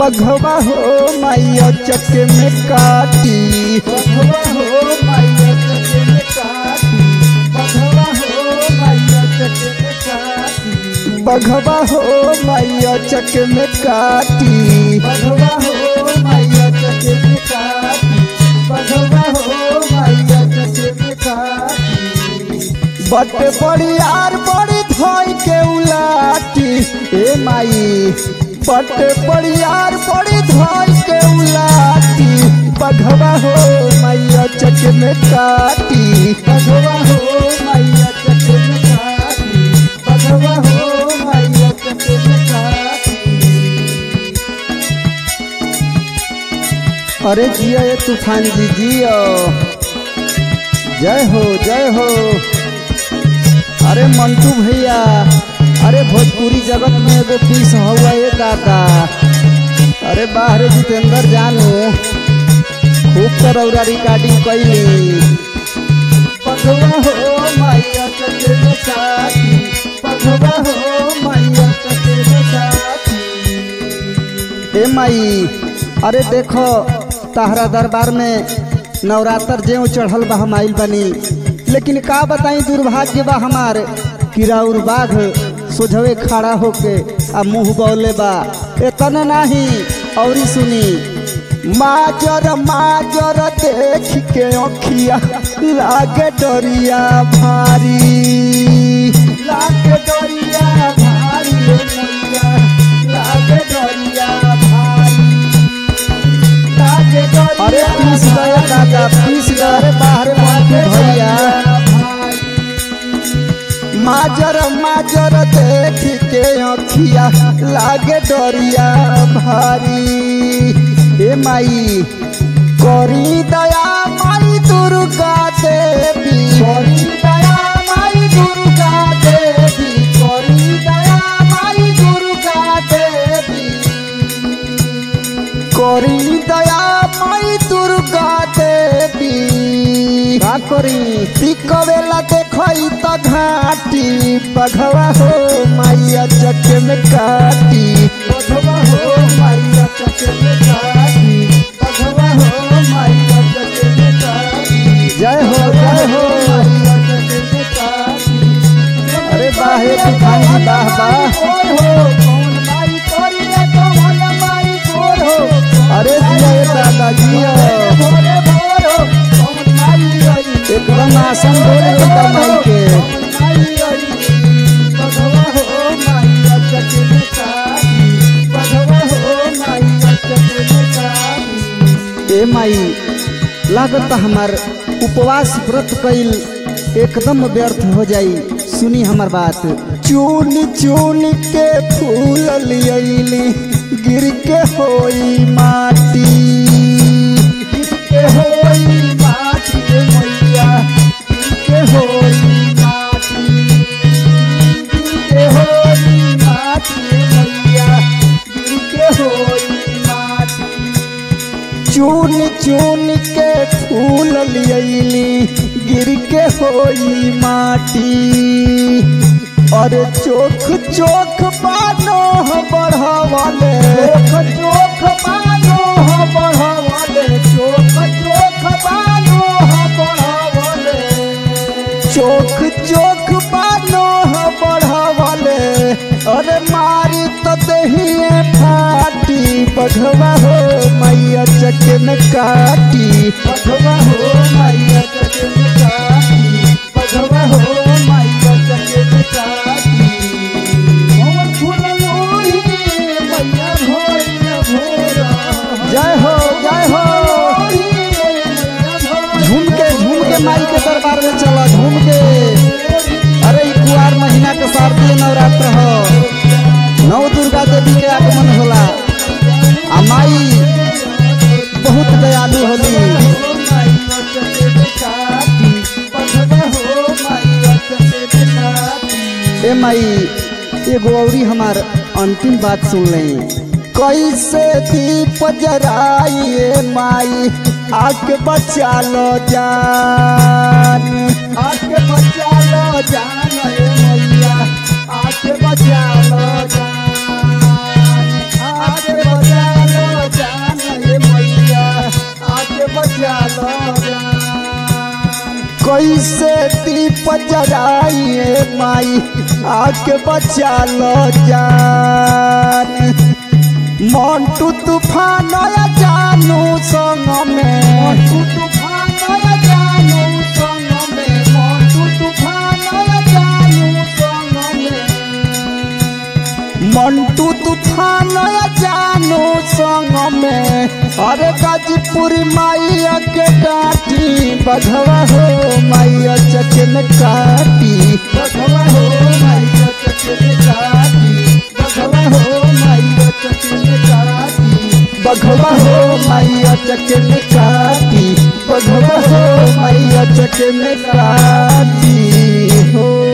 बघवा हो मैया चक में काटी बघवा हो मैया चके में काटी बघवा हो मैया चके में काटी बघवा हो मैया चक में काटी बघवा हो मैया चके में काटी बघवा हो मैया चके में काटी बट बड़ी यार बड़ी धोई के उलाटी ए माई बट बड़ी यार बड़ी धोई के उलाटी बघवा हो मैया चक में काटी बघवा हो मैया चके में काटी बघवा हो मैया चके में काटी अरे जियो ये तूफान जी जियो जय हो जय हो अरे मंटू भैया अरे भोजपुरी जगत में एगो पीस हुआ ये दादा अरे बाहर जितेंद्र जानू खूब तरौरा रिकॉर्डिंग कैली पघवा हो मैया चके में काटी पघवा हो मैया चके में काटी ए माई अरे देखो ताहरा दरबार में नवरात्र जेव चढ़ल बा हम आइल बनी लेकिन का बताई दुर्भाग्य बा हमार किराउर बाघ सोझवे खड़ा होके आ मुंह बौले बा एतना नाही औरी सुनी माजर माजर देख के अखिया लागे डरिया भारी लागे डोरिया भारी रे मैया लागे डोरिया भारी लागे डोरिया अरे पीस गए दादा पीस गए बाहर मंटू भैया माजर माजर देख के अखिया लागे डरिया भारी ए माई करी दया माई दुर्गा देवी करी दया माई दुर्गा देवी करी दया माई दुर्गा देवी करी दया माई दुर्गा देवी का करी पिकवेला देखई त घाटी बघवा हो मैया चक में काटी पघवा हो मैया चके में काटी पघवा हो मैया चके में काटी जय हो जय हो मैया चके में काटी अरे बाहे तूफान जी बाह बाह गोर हो कौन माई करिया कौन माई गोर हो अरे जिया ये दादा जिया भोरे भोर हो कौन माई आई एकदम आसन बोल देता माई के कौन माई आई पघवा हो मैया चके में काटी पघवा हो मैया चके में काटी ए माई लागत हमार उपवास व्रत कइल एकदम व्यर्थ हो जाई सुनी हमार बात चून चून के फूल लियली गिर के होई माटी के होई माटी रे मैया के होई माटी के होई माटी रे मैया के होई माटी चून चून के फूल लियली गिर के होई माटी और चोख चोख बानो बढ़ावले चोख चोख बानो हो बढ़ावले चोख चोख बानो हो बढ़ावले चोख चोख बानो बढ़ावले अरे मारी तो दहिए फाटी बघवा हो मैया चक में काटी पघवा हो मैया चके में काटी पघवा हो मैया चके में काटी मोर फूल लोही मैया भोर भोरा जय हो जय हो झूम के झूम के माई के दरबार में चला झूम के अरे ई कुआर महीना के शारदीय नवरात्र हो नव दुर्गा देवी के आगमन होला आ माई बहुत दयालु होली ए माई एगो औरी हमार अंतिम बात सुन ले कैसे दीप जराइए माई आके बचा लो जान आके बचा लो जान रे मैया आके बचा लो जान आके बचा लो कैसे दीप जराइए माई आके बचा लो जान मोंटू तूफान आया जानू संग में मोटू तूफान आया जानू संग में मोटू तूफान आया जानू संग में मंटू तूफान आया जानू संग में अरे गाजीपुर माइया के काटी बघवा हो माइया चचन काटी बघवा हो माइया चचन काटी बघवा हो माइया चचन काटी बघवा हो माइया चचन काटी बघवा हो माइया चचन काटी हो